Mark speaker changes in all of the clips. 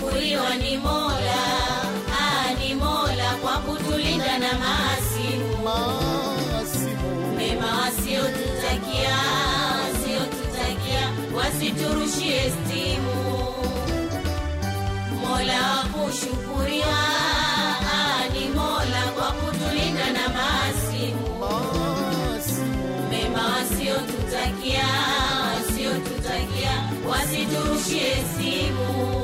Speaker 1: kushukuriwa ni Mola, ah, ni Mola kwa kutulinda na maasimu
Speaker 2: Maasimu
Speaker 1: mema wasiotutakia, wasiotutakia wasiturushie stimu. Mola wa kushukuriwa, ah, ni Mola kwa kutulinda na maasimu
Speaker 2: Maasimu
Speaker 1: mema wasiotutakia, wasiotutakia wasiturushie simu.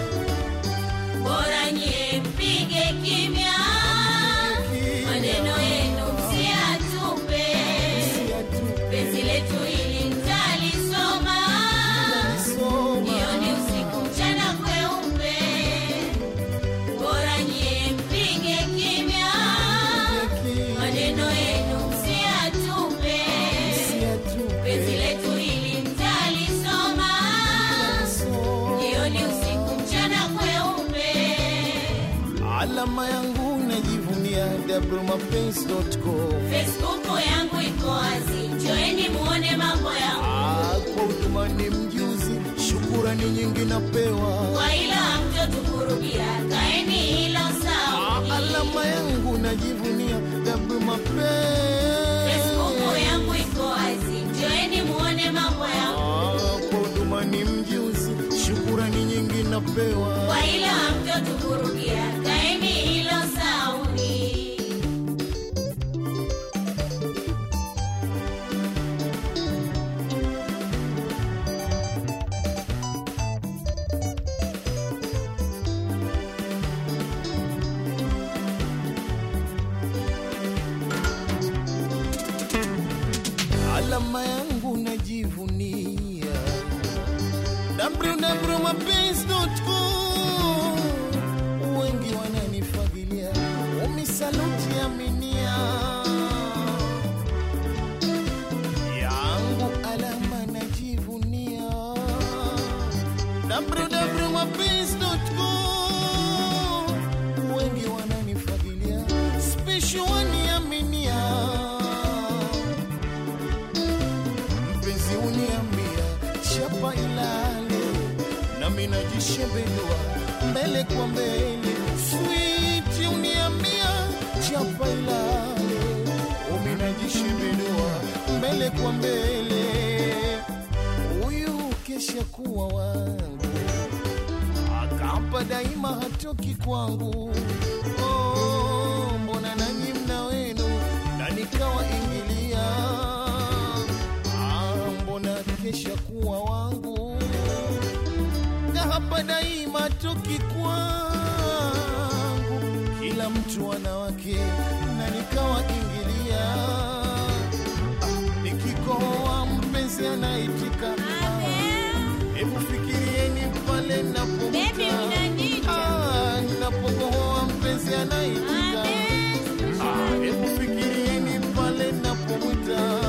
Speaker 1: Bora nyie mpige kimya, maneno yenu msiyatupe. Penzi letu hili mtalisoma, jioni, usiku, mchana kweupe. Bora nyie mpige kimya, maneno yenu msiyatupe. Penzi letu hili mtalisoma, jioni, usiku, mchana kweupe.
Speaker 2: alama yangu najivunia wmapenzi.com
Speaker 1: Facebook yangu iko wazi, njoeni muone mambo yangu,
Speaker 2: Ah, kwa huduma ni mjuzi, shukurani nyingi napewa.
Speaker 1: kwa ila hamtotukurudia, kaeni hilo sawa.
Speaker 2: Alama yangu najivunia
Speaker 1: Facebook
Speaker 2: wmapenzi.
Speaker 1: yangu iko wazi, njoeni muone mambo yangu,
Speaker 2: Ah, kwa huduma ni mjuzi, shukurani nyingi napewa.
Speaker 1: kwa ila hamtotukurudia, kaeni hilo sauni.
Speaker 2: alama yangu najivunia www.mapenzi.com wengi wananifagilia umisaluti aminia yangu alama najivunia www.mapenzi.com wengi wananifagilia special waniaminia mpenzi uniambia chapa ilale nami najishembelua mbele kwa mbele switi uniambia chapa ilale umi najishembelua mbele kwa mbele huyu kesha kuwa wangu akapa daima hatoki kwangu oh, mbona nanyi mna wenu na nikawa ingilia ah, mbona kesha kuwa wangu na hapa daima toki kwangu kila mtu ana wake na nikawa ingilia ah, nikikohoa mpenzi anaitika hebu fikirieni pale
Speaker 1: Baby,
Speaker 2: napomuta
Speaker 1: unaniita.
Speaker 2: Ah, ninapokohoa mpenzi anaitika Ah, hebu fikirieni pale napomwita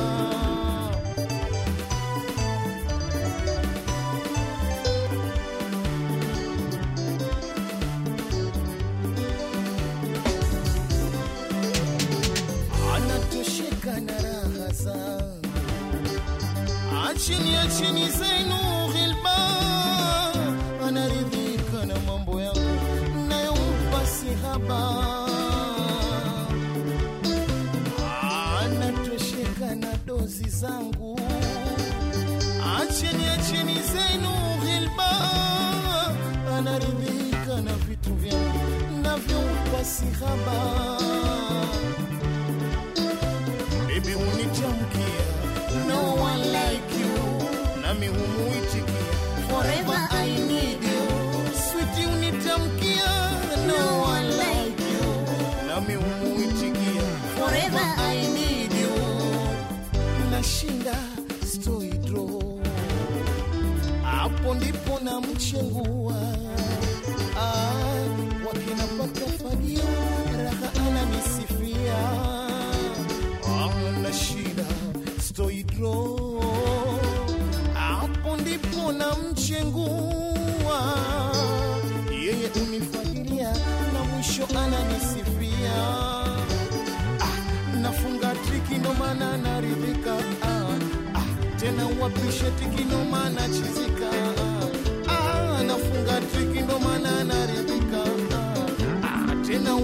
Speaker 2: anatosheka na raha zangu achini achini zenu ghilba anaridhika na mambo yangu nayompa sihaba anatosheka na dozi zangu acheni acheni zenu ghilba anaridhika na vitu vyangu navyompa sihaba Baby unitamkia No one like you Nami humuitikia Forever I need you Sweetie unitamkia No one like you Nami humuitikia Forever I need you Nashinda stoi draw Hapo ndipo na mchengua ah, wakinapata fagio raha ananisifia ana shida stoidro hapo ndipo na mchengua yeye unifagilia na mwisho ananisifia ah, nafunga triki ndo maana naridhika ah, ah, tena wapishe tiki ndo maana chizika ah, nafunga triki ndo maana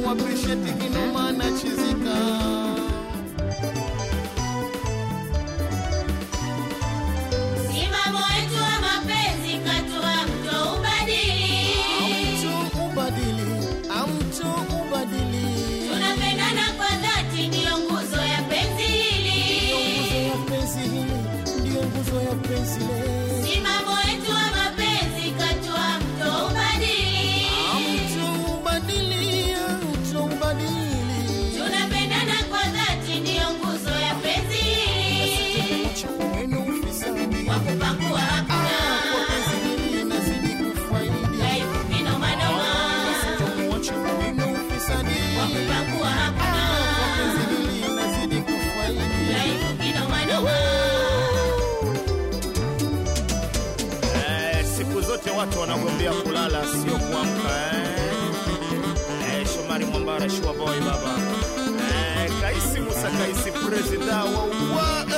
Speaker 2: appreciate kinoma na chizika
Speaker 1: Simamo wetu wa mapenzi katua mto ubadili.
Speaker 2: amtu ubadili amtu ubadili
Speaker 1: Tunapendana kwa dhati, ndiyo nguzo ya penzi
Speaker 2: Ndiyo nguzo
Speaker 1: hili.
Speaker 2: ya penzi hili ndiyo nguzo ya penzi le
Speaker 1: Simamo wetu wa mapenzi katua mto ubadili.
Speaker 2: amtu ubadili amtu ubadili
Speaker 1: Tunapendana kwa dhati, ndiyo nguzo ya penzi hili.
Speaker 2: wenu ufisadi
Speaker 1: Wa kupakua
Speaker 2: Ah, kwa
Speaker 1: hakuna.
Speaker 2: penzi hili nazidi kufaidi
Speaker 1: Dhaifu kinoma noma.
Speaker 2: Sitomuacha wenu ufisadi
Speaker 1: Wa kupakua
Speaker 2: Ah, kwa
Speaker 1: hakuna.
Speaker 2: penzi hili nazidi kufaidi
Speaker 1: Dhaifu kinoma noma.
Speaker 3: Eh, siku zote watu wanagombea kulala sio kuamka eh. Eh, Shomari Mwambara Shua Boy baba eh, Kaisi Musa Kaisi presida wa wa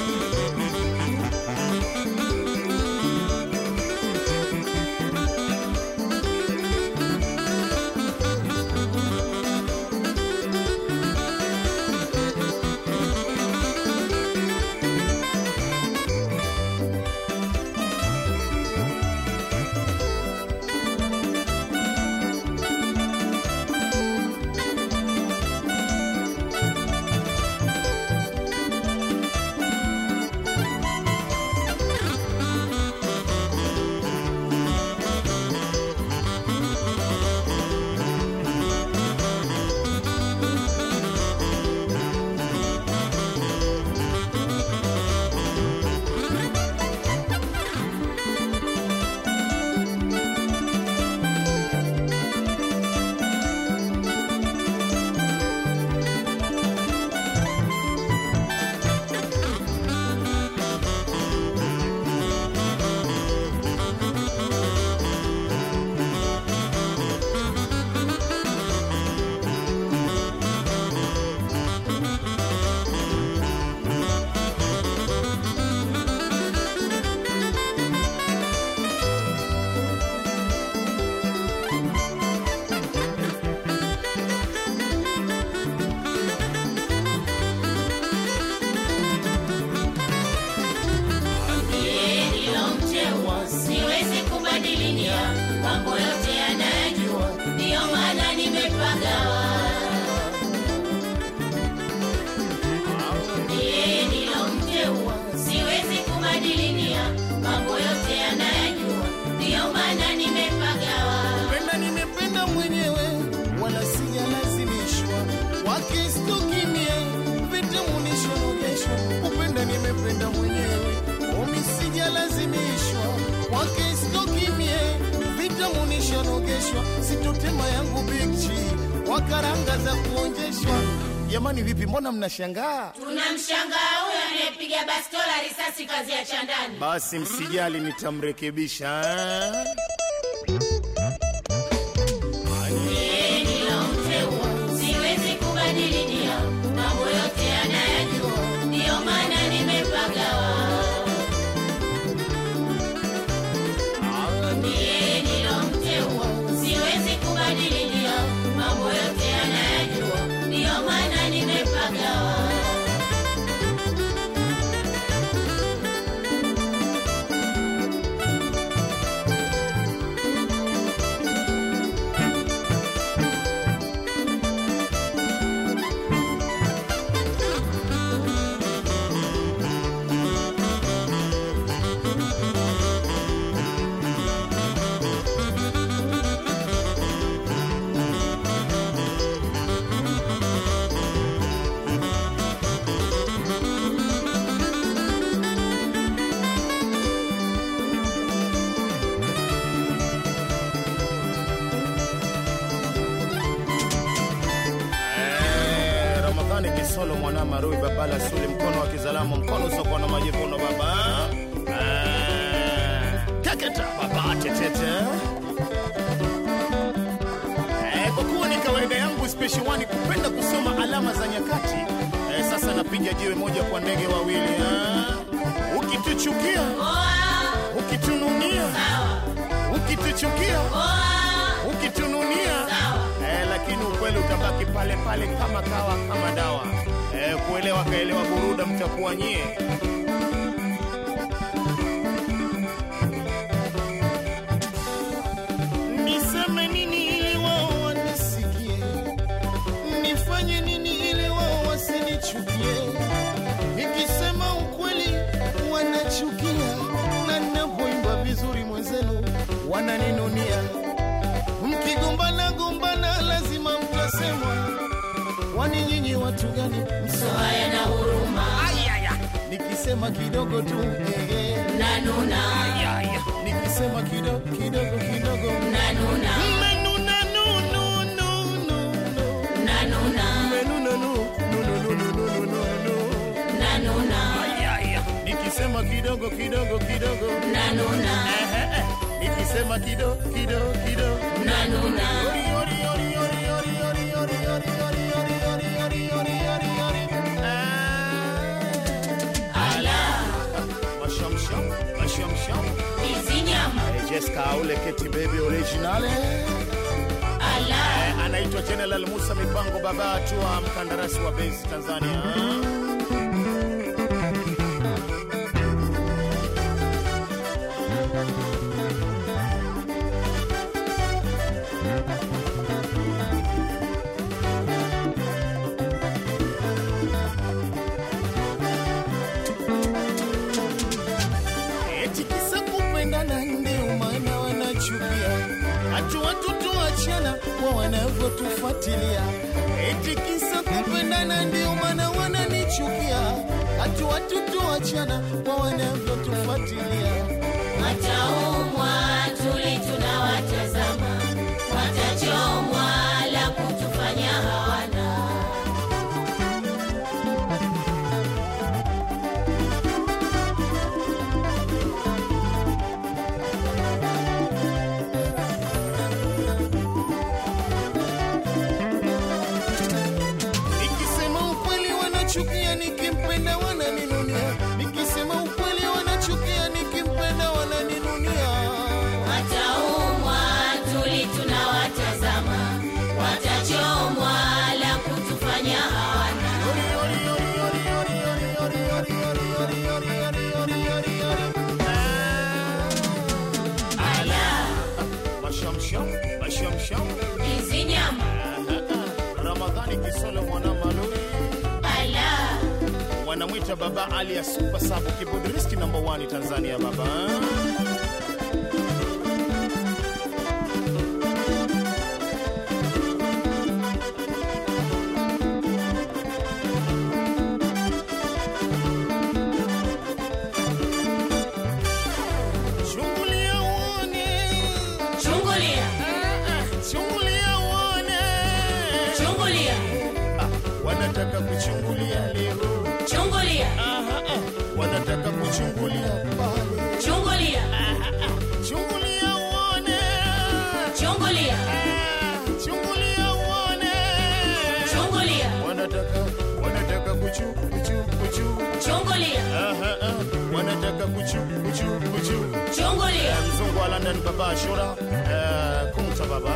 Speaker 1: Yeye ndilo mteua, siwezi kubadilia mambo yote yanayajua, ndiyo maana nimepagawa. Yeye ndilo mteua, siwezi kubadilia mambo yote yanayajua, ndiyo maana nimepagawa.
Speaker 2: Penda nimependa mwenyewe wala sijalazimishwa wakistukimie vitamunishonogeshwa kupenda nimependa mwenyewe omi sijalazimishwa wakistukimie vitamunishonogeshwa sitotema yangu bikchi wakaranga za kuonjeshwa jamani vipi mbona mnashangaa
Speaker 1: Tunamshangaa huyo anayepiga bastola risasi kazi ya chandani.
Speaker 3: basi msijali nitamrekebisha eh.
Speaker 1: Yeye ndilo mteua, siwezi kubadilia mambo yote yanayajua, ndiyo maana nimepagawa. Yeye ndilo mteua, siwezi kubadilia mambo yote yanayajua, ndiyo maana nimepagawa.
Speaker 3: Eh, Ramadhani Kisolo mwana Marui Babala Suli mkono wa kizalamu mkono soko na majivuno baba Eh, Keketa baba tetete Eh, kwa kuwa ni kawaida yangu special one kupenda kusoma alama za nyakati eh, sasa napiga jiwe moja kwa ndege wawili ah. ukituchukia
Speaker 1: Oa,
Speaker 3: ukitununia
Speaker 1: sawa.
Speaker 3: ukituchukia
Speaker 1: Oa,
Speaker 3: ukitununia
Speaker 1: sawa.
Speaker 3: eh, lakini lakini ukweli utabaki pale pale kama kawa kama dawa. Eh, kuelewa kaelewa buruda mtakuwa nyie.
Speaker 2: Niseme nini ili wao wanisikie? Nifanye nini ili wao wasinichukie? Nikisema ukweli wanachukia, na ninapoimba vizuri mwenzenu wananinunia. Mkigombana gombana, lazima mtasemwa. Kwani nyinyi watu gani?
Speaker 1: haya na huruma
Speaker 2: Nikisema kidogo tu eh, eh.
Speaker 1: nanuna
Speaker 2: Nikisema kidogo kidogo kidogo
Speaker 1: nanuna
Speaker 2: Mmenuna, nu, nu, nu, nu, nu.
Speaker 1: nanuna
Speaker 2: Mmenuna, nu, nu, nu, nu, nu, nu, nu, nu.
Speaker 1: nanuna
Speaker 3: Nikisema kidogo kidogo kidogo,
Speaker 1: nanuna
Speaker 3: eh, eh, eh. nikisema kidogo kidogo kidogo
Speaker 1: nanuna ala
Speaker 3: Mashamsham, mashamsham.
Speaker 1: hizi nyama
Speaker 3: Eh, Jessica Aule Keti Baby originale
Speaker 1: ala
Speaker 3: Eh, anaitwa General Musa Mipango baba atua mkandarasi wa base Tanzania.
Speaker 2: Eti kisa kupendana ndio maana wanachukia, hatu watu tuachana kwa wanavyotufuatilia. Eti kisa kupendana ndio maana wananichukia, hatu watu tuachana kwa wanavyotufuatilia.
Speaker 1: wataumwa tuli tunawatazama watachomwa la kutufanya hawana
Speaker 2: Nikisema ukweli wanachukia, nikimpenda wananinunia. Nikisema ukweli wanachukia, nikimpenda wananinunia.
Speaker 1: wataumwa tuli tunawatazama watachomwa la kutufanya hawana ala
Speaker 3: Mashamsham, mashamsham.
Speaker 1: hizi nyama
Speaker 3: Ramadhani Kisolo mwana malori
Speaker 1: ala
Speaker 3: wanamwita baba Ali ya super sabu keyboard risk number 1 Tanzania baba.
Speaker 2: Chungulia uone,
Speaker 1: chungulia
Speaker 2: chungulia uone.
Speaker 1: chungulia
Speaker 3: Ah, wanataka kuchungulia leo.
Speaker 1: chungulia
Speaker 3: Aha, ah, wanataka kuchungulia pale.
Speaker 1: chungulia
Speaker 2: Chungulia uone,
Speaker 1: chungulia
Speaker 2: ah, chungulia uone.
Speaker 1: chungulia
Speaker 3: Wanataka wanataka kuchu kuchu kuchu.
Speaker 1: chungulia
Speaker 3: Aha, ah, wanataka kuchu kuchu kuchu.
Speaker 1: chungulia
Speaker 3: mzungu wa London baba Ashura eh, kumta baba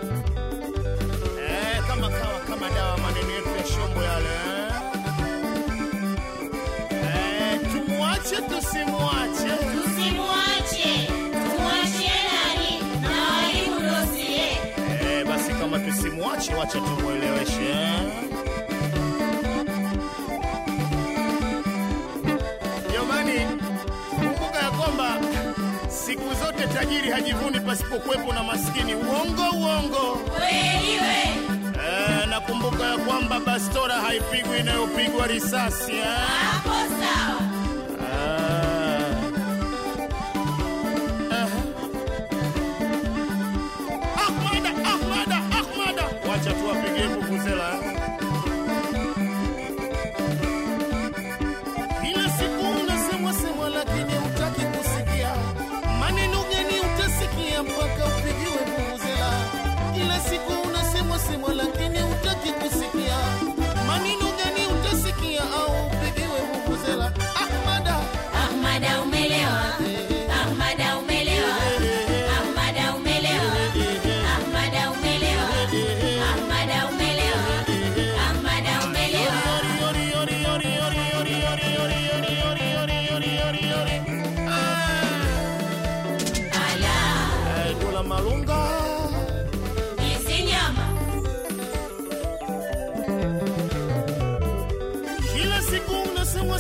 Speaker 3: eh, kama kawa kama dawa maneno yetu ya shombo yale eh, tumwache tusimwache
Speaker 1: tusimwache tumwachie nani na walimu dosie
Speaker 3: eh, basi kama tusimwache wacha tumweleweshe Jamani, kumbuka ya kwamba siku zote tajiri hajivuni pasipokuwepo na maskini. Uongo, uongo.
Speaker 1: kweli we
Speaker 3: Eh, nakumbuka ya kwamba bastora haipigwi inayopigwa risasi eh?
Speaker 1: hapo sawa
Speaker 3: Ah. Aha. Ahmada, Ahmada, Ahmada. Wacha tuwapigie vuvuzela eh?
Speaker 2: Kila siku unasemwa semwa, lakini hutaki kusikia. Maneno gani utasikia mpaka upigiwe vuvuzela? Kila siku unasemwa semwa, lakini hutaki kusikia. Maneno gani utasikia au upigiwe vuvuzela?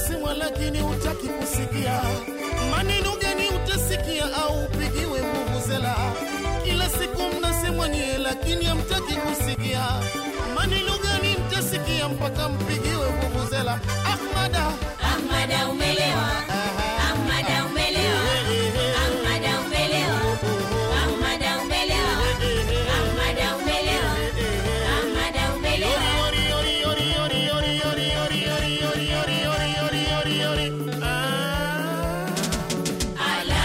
Speaker 2: semwa lakini hutaki kusikia. Maneno gani utasikia au upigiwe vuvuzela? Kila siku mnasemwa nyie, lakini hamtaki kusikia. Maneno gani mtasikia mpaka mpigiwe vuvuzela? Ahmada,
Speaker 1: Ahmada umelewa, Ahmada umelewa, Ahmada umelewa, Ahmada umelewa, Ahmada umelewa, Ahmada umelewa. Ala,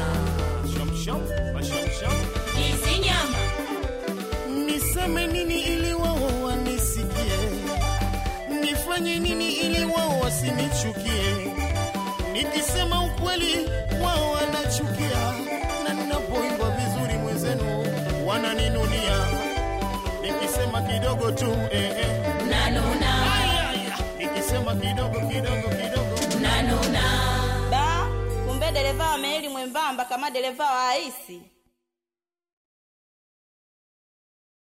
Speaker 1: hizi nyama
Speaker 2: niseme nini ili wao wanisikie? Nifanye nini ili wao wasinichukie? Nikisema ukweli wao wanachukia, na ninapoimba vizuri mwenzenu wananinunia. Nikisema kidogo tu eh, eh.
Speaker 1: nanuna,
Speaker 2: Aya, aya. Nikisema kidogo kidogo kidogo
Speaker 1: nanuna.
Speaker 4: Ba, kumbe dereva wa meli mwembamba kama dereva wa aisi.